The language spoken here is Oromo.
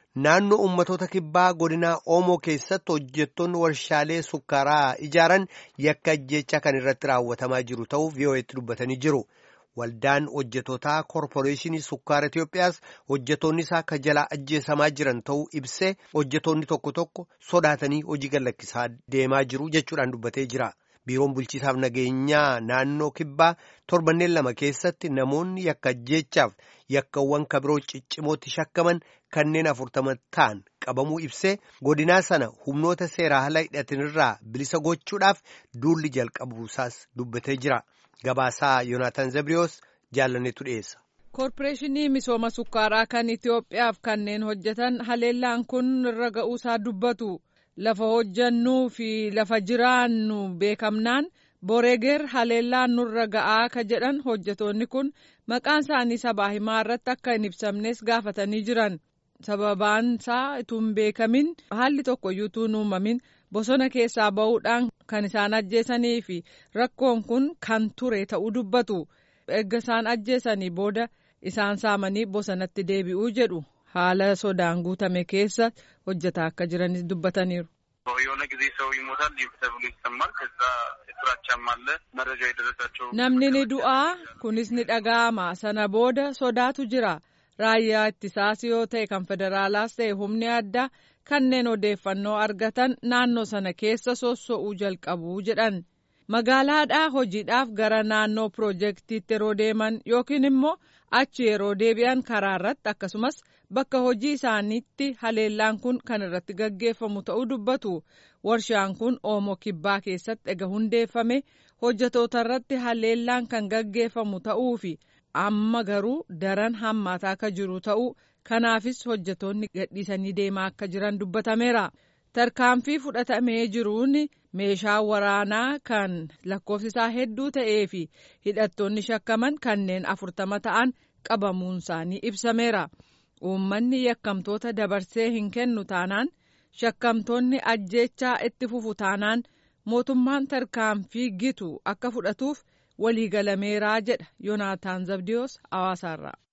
naannoo ummatoota kibbaa godinaa Oomoo keessatti hojjettoonni warshaalee sukkaaraa ijaaran yakka ajjeechaa kan irratti raawwatamaa jiru ta'uu VOA'tti dubbatanii jiru. Waldaan hojjetootaa koorporeeshinii sukkaara Itoophiyaas hojjettoonni isaa akka jalaa ajjeesamaa jiran ta'uu ibsee hojjettoonni tokko tokko sodaatanii hojii gallakkisaa deemaa jiru jechuudhaan dubbatee jira. Biiroon bulchiisaaf nageenyaa naannoo kibbaa torbanneen lama keessatti namoonni yakka ajjeechaaf yakkawwan kabiroo ciccimootti shakkaman kanneen afurtama ta'an qabamuu ibsee godinaa sana humnoota seeraa ala hidhatinirraa bilisa gochuudhaaf duulli jalqabuusaas dubbatee jira. Gabaasaa Yoonaataan Zabriyoos jaalanneetu dhiyeessa. Koorporeeshinii misooma sukkaaraa kan Itoophiyaaf kanneen hojjetan haleellaan kun irra ga'uusaa dubbatu. Lafa hojjannuu fi lafa jiraannu beekamnaan boreeger haleellaan nurra ga'aa ka jedhan hojjetoonni kun maqaan isaanii sabaa himaa irratti akka hin ibsamnes gaafatanii jiran. Sababaan isaa utuu hin beekamin haalli tokkoyyuu utuu hin uumamin bosona keessaa ba'uudhaan kan isaan ajjeesanii fi rakkoon kun kan ture ta'uu dubbatu. Erga isaan ajjeesanii booda isaan saamanii bosonatti deebi'uu jedhu. haala sodaan guutame keessa hojjetaa akka jiranis dubbataniiru. የሆነ ጊዜ ሰው ይሞታል ተብሎ ይሰማል። ከዛ ፍራቻም አለ መረጃ የደረሳቸው namni ni du'aa kunis ni dhaga'ama sana booda sodaatu jira raayyaa ittisaas yoo ta'e kan federaalaas ta'e humni addaa kanneen odeeffannoo argatan naannoo sana keessa sosso'uu jalqabu jedhan magaalaadhaa hojiidhaaf gara naannoo piroojeektiitti yeroo deeman yookiin immoo achi yeroo deebi'an karaa irratti akkasumas bakka hojii isaaniitti haleellaan kun kan irratti gaggeeffamu ta'uu dubbatu warshaan kun oomoo kibbaa keessatti ega hundeeffame hojjetoota irratti haleellaan kan gaggeeffamu ta'uu fi amma garuu daran hammaataa akka jiru ta'uu kanaafis hojjetoonni gadhiisanii deemaa akka jiran dubbatameera. tarkaanfii fudhatamee jiruun meeshaa waraanaa kan lakkoofsisaa hedduu ta'ee fi hidhattoonni shakkaman kanneen afurtama ta'an qabamuun isaanii ibsameera. Uummanni yakkamtoota dabarsee hin kennu taanaan shakkamtoonni ajjeechaa itti fufu taanaan mootummaan tarkaanfii gitu akka fudhatuuf waliigalameeraa jedha Yoonaataan Zabdiyoos hawaasaarraa.